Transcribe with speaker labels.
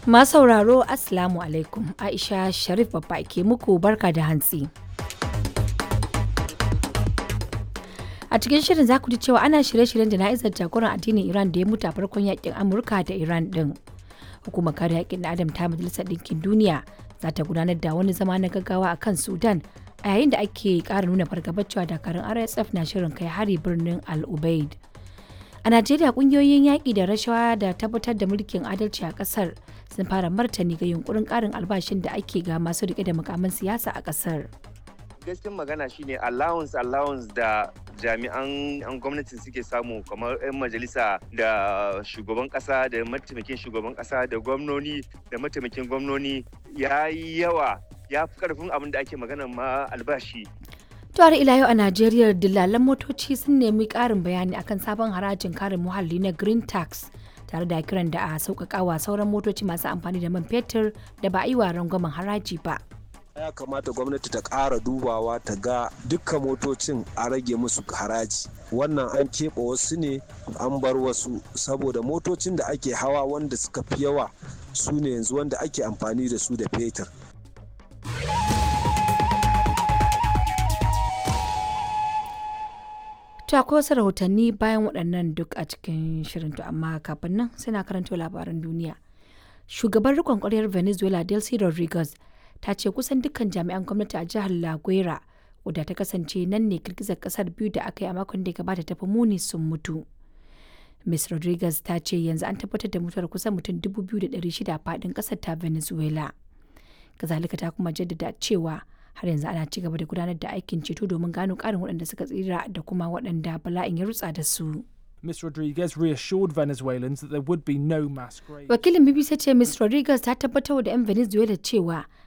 Speaker 1: Masu sauraro Assalamu alaikum Aisha Sharif babba ke muku barka da hantsi. A cikin shirin za ku ji cewa ana shirye-shiryen jana'izar jagoran addinin Iran da ya mutu a farkon yakin Amurka da Iran din. Hukumar kare yakin na Adam ta Majalisar Ɗinkin Duniya za ta gudanar da wani zama na gaggawa a kan Sudan a yayin da ake ƙara nuna fargabar cewa dakarun RSF na shirin kai hari birnin Al Ubaid. A Najeriya kungiyoyin yaƙi da rashawa da tabbatar da mulkin adalci a ƙasar sun fara martani ga yunkurin ƙarin albashin da ake ga masu riƙe da mukamin siyasa a ƙasar.
Speaker 2: Gaskiyar magana shine allowance allowance da jami'an an gwamnatin suke samu kamar 'yan majalisa da shugaban kasa da mataimakin shugaban kasa da gwamnoni da mataimakin gwamnoni ya yi yawa ya fi karfin abin da ake magana ma albashi
Speaker 1: har ila yau a Najeriya dillalan motoci sun nemi ƙarin bayani akan sabon harajin kare muhalli na Green Tax tare da kiran da a sauƙaƙawa sauran motoci masu amfani da man fetur da ba a yi wa rangwamen haraji ba.
Speaker 3: ya kamata gwamnati ta ƙara dubawa ta ga dukkan motocin a rage musu haraji wannan an keɓe wasu ne an bar wasu saboda motocin da ake hawa wanda suka fi yawa su ne yanzu wanda ake amfani da su da fetur
Speaker 1: To akwai wasu rahotanni bayan waɗannan duk a cikin shirin to amma kafin nan sai na karanto labaran duniya. Shugaban rikon ƙwaryar Venezuela Delcy Rodriguez ta ce kusan dukkan jami'an gwamnati a jihar La Guaira wadda ta kasance nan ne girgizar kasar biyu da aka yi a makon da ya gabata ta fi muni sun mutu. Ms. Rodriguez ta ce yanzu an tabbatar da mutuwar kusan mutum 2,600 a faɗin ƙasar ta Venezuela. Kazalika ta kuma jaddada cewa har yanzu ana ci gaba da gudanar da aikin ceto domin gano ƙarin waɗanda suka tsira da kuma waɗanda bala'in ya rutsa da su.
Speaker 4: Ms. Rodriguez reassured Venezuelans that there would be no mass graves.
Speaker 1: Wakilin BBC ce Ms. Rodriguez ta tabbatar da 'yan Venezuela cewa